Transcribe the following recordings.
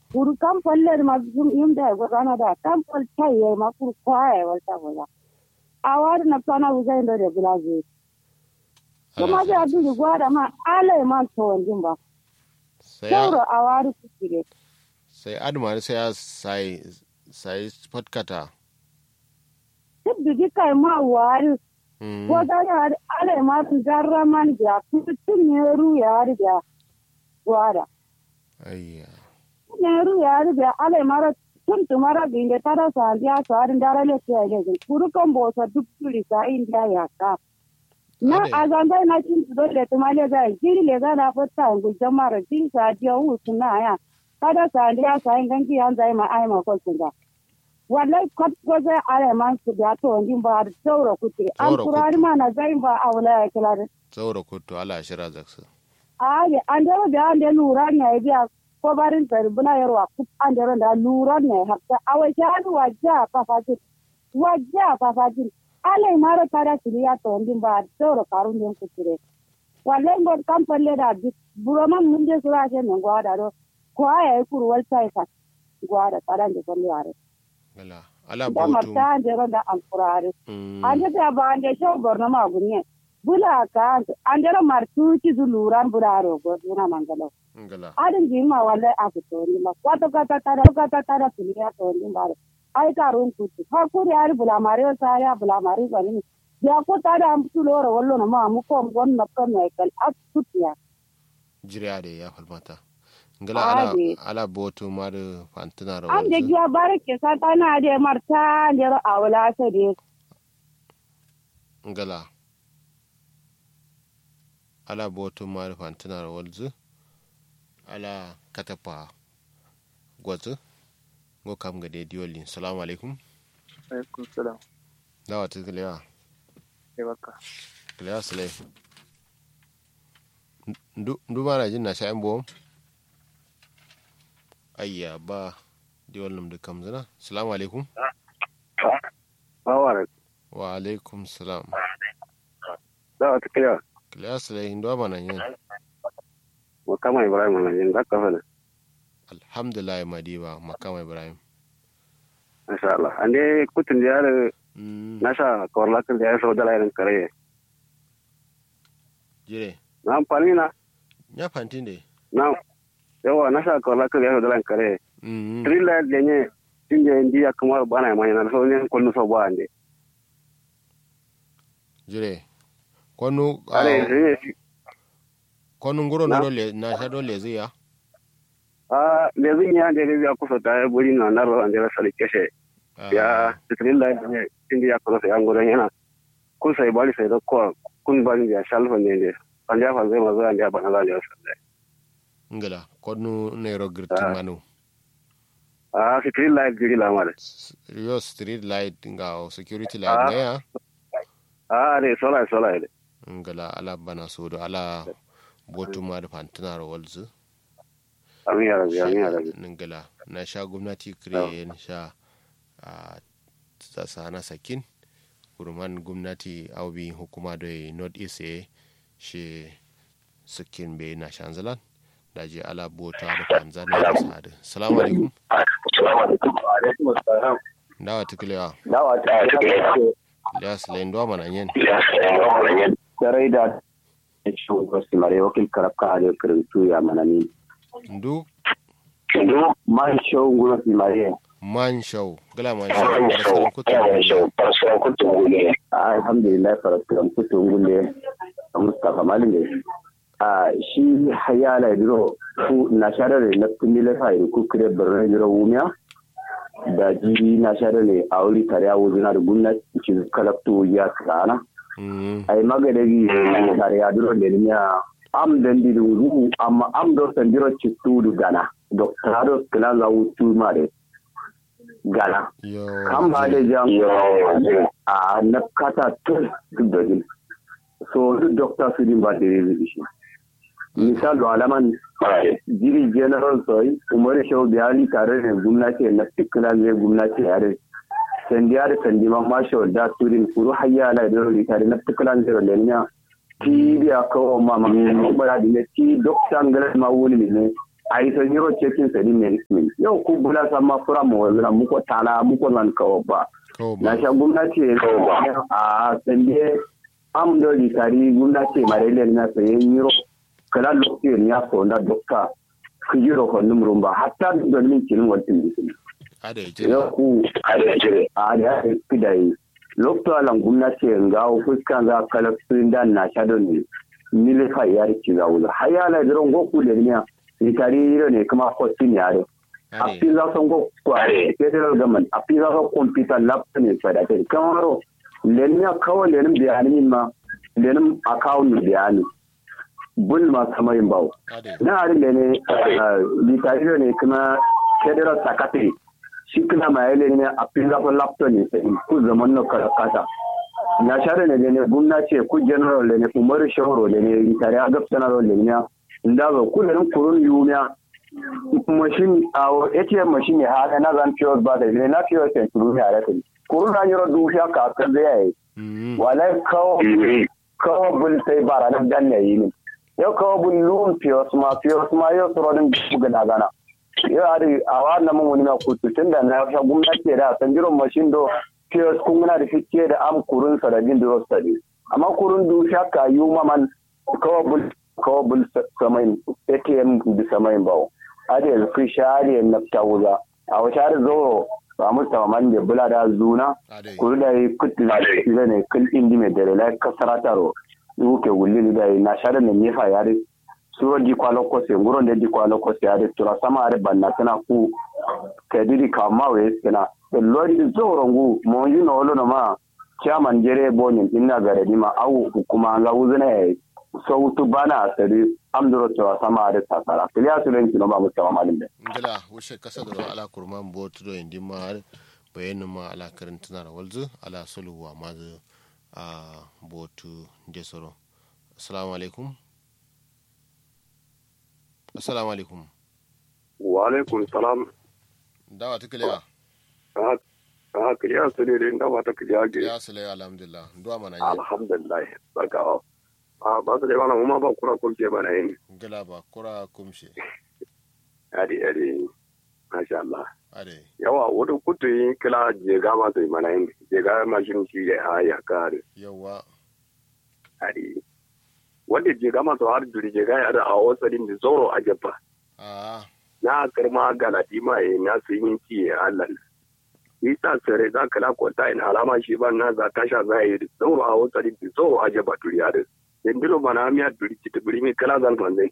kuru kam palle ma zum imda go rana da kam pal chai ma kuru kwae wata bola awar na pana uza ndo de bulazi kuma ga adu gwada ma ale ma to ndin ba sai ya- sauro awar ku kire sai adma sai ya sai sai spotkata duk da kai ma wari Mm. ko da ya ale ma garra man ja kutun ne ru ya riga gwada ayya neru yaari be ale mara tun tumara binde tara sandia sari ndara le tiya le kuru kan bo sa duk turi sa india ya ka na Ade. azanga na tin do le tumale ga jiri le ga na fata ngu jamara jiri sa dia u suna ya kada sandia sa ingangi an zai ma ai ma ko sunga wallahi kat ko za ale man su da to ndin ba da sauro kuti an Sauro kurari kuti. ma na zai ba awla ya kila saura kutu ala shira zaksu aye andero be ande lura ne biya ko barin tsari buna yarwa ku andero da lura ne hatta awa shanu wajja fafatin wajja fafatin ale maro tara siriya to ndin ba toro karun den kutire walle ngod kampalle da bi buroma munde sura je ne gwada do ko aya kuru wal sai fa gwada tara de kolle are gala ala da botu marta andero da alqurare Mm. ande ta ba ande sho borno ma gunye bula ka andero martu ci zuluran bularo go duna mangalo gala adin jima wala a fito ni ma kwato kata tara kata tara tuliya to ni bare ai karun kuti ha kuri ari bula mari o sa ya bula mari bani ya ko tada am tuloro wallo na ma mu ko gon na ko me kal at kutiya jiriya da ya falmata gala ala Ade. ala botu mar fantina ro an de giya bare ke sa ta na de marta de ro awla sa de gala ala botu mar fantina ro walzu ala katapa gwazu go kam ga de diolin salamu alaikum alaikum salam dawa ta kilewa sai baka kilewa sule ndu ndu mana jin na sha'in bom ayya ba diol num da kam zina salamu alaikum bawara wa alaikum salam da wata kira kilewa sule ndo mana yin wa kama ibrahim na yin zaka fana alhamdulillah madiba makama ibrahim masha Allah ande kutun da Mm, nasha korla kan da so dala irin kare jire na amfani na ya fantin de na yawa nasha korla kan da so dala kare Mm, trilla da ne tinje indi ya kamar bana mai na so ne kullu so ba ande jire kwanu ah, are ne kwanu nguro Na? na dole na sha dole zai ya a le zin ya da ya kusa ta buri na na ro ande la sali keshe Ah, ya trilla da ne tinje ya kusa ya ngoro yana kun sai bali sai da ko kun bani ya shalfa ne ne an ya fa zai mazo an ya bana la ya sallai ngala kwanu ne ro girti Ah. manu a si trilla giri la mare S- yo street light nga o security Ah. light ne ya a ne sola sola ne ngala ala bana sodo ala botu ma da fantina ro walzu amin ya rabi amin ya rabi ngala na sha gwamnati kire na sha a sana sakin kurman gwamnati aubi hukuma da north east e shi sakin be na shanzalan da je ala bota da fanzana da sadu salamu alaikum dawa tukulewa ya silayin duwa mana yin sarai da shugaban simare wakil karabka a da karantu ya manani ndu man shau guna simare man shau gala man shau baraskan kutu alhamdulillah farasiran kutun gule a mustapha malin a shi hayala diro ku na sharar na kumile fa yi ku kire birnin diro wumiya da ji na sharar ne a wuri tare a wuzina da gwamnati ci kalaktu ya tsana ay magadagi tare a diro da niya am dandi da wuzu amma am do sandiro cittudu gana doctorado kilan za wutu mare gana yo kan ba da jam a na kata tun da din so duk doctor su din ba da yi shi misal da alaman jiri general soy umar shau biyali tare da gwamnati na tikila zai gwamnati yare sandiya da sandi ma ma shau da turin kuru hayya ala da rori tare na tikila zai da lenya ti biya kawo ma ma ma bara da ne ti doctor ngala ma wuni ne a yi son yiro cekin sadi merismin yau ku bula sama fura mu wazira muko tala muko nan kawo ba kawo na ba sha gwamnati a sande am do di tari gwamnati marele na sayen yiro kala lokacin ya fonda dokta ku yiro ko numrun ba hatta da min kin wantin bisin ada ya jira yau ku a da ya fi da yi lokacin alan gwamnati ga fuska ga kala sun da na sha don ne mile fa yar ki ga wula hayala diron goku da ne ni tari yiro ne kuma ko tin yare ada appiza songo kware federal government appiza ko computer lab ne fada te kamaro lenin ya kawo lenin bayani ma lenin account bayani bul ma samayin bawo ada na hari lene litariyo ne kuma federal secretary shi kuma ma yale ne appiza ko lab ne sai ku zaman no kala kata na share ne ne gwamnati ku general ne umaru shahoro ne litariya gabsana ne ne inda ga kullun kurun yumiya machine awo ATM machine ha na zan pure ba da ne na pure sen turu ya ra kai kurun na yoro du sha ka ka da yayi Mm. wala kawo kawo bul sai bara da dan ne yi ne yo kawo bul lun pure ma pure ma yo soro din buga da gana yo ari awa na mun wani na kutu tunda na sha gwamnati da san jiron machine do pure kun na da fice da am kurun sa da din do study amma kurun du sha ka yu man kawo bul kawo bul samain ATM du samain bawo ade fi shari na tawuza a wata har zo ba mu man da bula da zuna ada kuru da yi kutu da shi ne kun indi mai dare la kasara taro uke wulli da yi na shari ne nefa yare suro di kwalo kose nguro de di kwalo kose yare tura sama are banna tana ku kadiri kama we tana da lori zoro ngu mo yi no lo no ma chairman jere bonin inna gare di ma au hukuma ga uzuna e sautu bana asiri amduro tura sama are tasara kiliya su len kino ba mu tawa malin de ngila wushe kasa da ala kurman botu do indi ma har bayanin ma ala karantuna da walzu ala suluwa ma zu a botu jesoro assalamu alaikum assalamu alaikum wa alaikum salam dawa ta kiliya a kiriya su ne da ba ta kiriya ge ya sule alhamdulillah duwa mana yi alhamdulillah barkawa a ba su da yawa kuma ba kura kurke ba na yin ngila ba kura kumshe yadi yadi masha Allah ade yawa wani kutu yin kila jega ma su yi mana yin jega mashin shi ya ha ya kare yawa yadi wanda jega ma su har juri jega ya da a wasarin da zoro a jabba a na karma galadi ma ya na su yin ci ya Allah isa sare za ka la kwata in alama shi ba na za tasha za yi zoro a wasarin da zoro a jabba duriya da dindilo bana miya duri ci ta buri mi kala zal manzai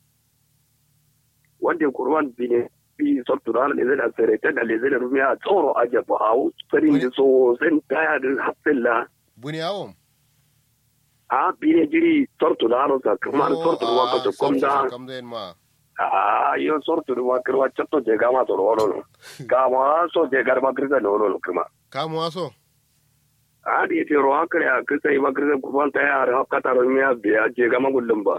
wanda kurwan bine bi sottura le zai da sare ta da le zai da rumiya tsoro a jabba a wasarin da so sen taya da hafilla buni yawon a bine jiri sortura ro sa kuma sortura wa ka to komda kam da ma a yo sortura wa kirwa chatto je gama to ro no kama so je garma kirga no no kuma kamu waso a di te ro akre a kisa i makirga kurwan ta ya ha kata ro miya biya je gama gullum ba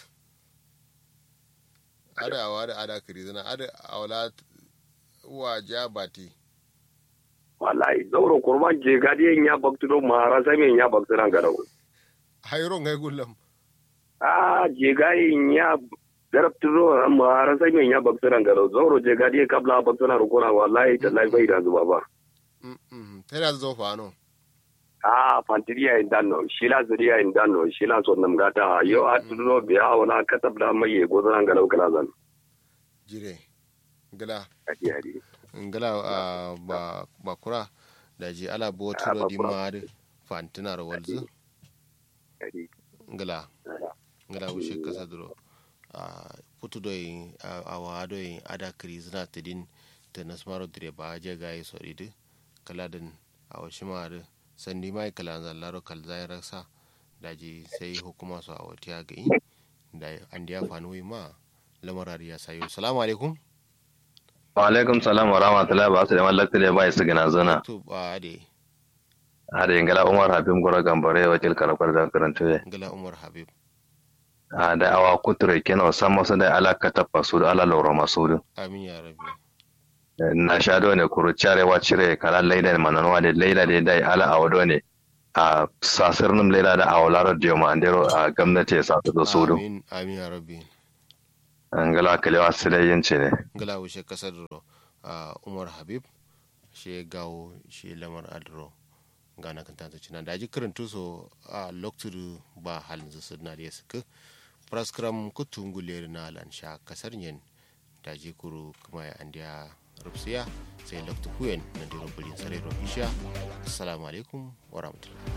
ada awa da ada kiri zana ada awala wa ja bati wallahi zauro kurban je gadi ya baktu do mara sai men ya baktu ran garau hayro ngai gullam a je gai ya darabtu do mara sai men ya baktu ran garau zauro je gadi kabla baktu ran rukuna wallahi tallahi bai da zuba ba mm mm tana zo fa no a fantiria in danno shila zuriya in danno shila so nam gata yo a tudo biya wala katab da mai go zan garau kala zan jire ngala adi adi ngala ah, ba bakura da ji ala botu Ah, do di bakura. ma fantina ro walzu adi ngala ngala wushe kasa duro a putu do yin awa do yin ada kiri zina tidin ta nasmaro dire ba je gayi so idi kala din awa shima da sandi mai kala zallaro kal zai rasa daji sai hukuma su a wata ya gai da an da ya fanu ma lamarar ya sayo salamu alaikum wa alaikum salam wa rahmatullahi ba su da mallaka da bai su gina zana to ba de hada ingala umar habib gora gambare wakil karakwar da karanta ngala umar habib a da awa kuture kena san masu da alaka ta fasu da ala laura masu amin ya rabbi na sha do ne kuru carewa cire kala laida ne mananwa da laida da dai ala awado ne a sasirnin laida da awalaro da yamma andero a gwamnati ya sa ta su amin amin ya rabbi angala kalewa sile yin ce ne ngala wuce kasar ro a umar habib she gawo she lamar adro gana kan tantu cinan da ji karantu so a loktur ba halin su na da suka praskram kutungule na lan sha kasar yin da ji kuru kuma ya andiya rufsiya sai loktu kuyen na diro bulin sare ro isha assalamu alaikum wa rahmatullahi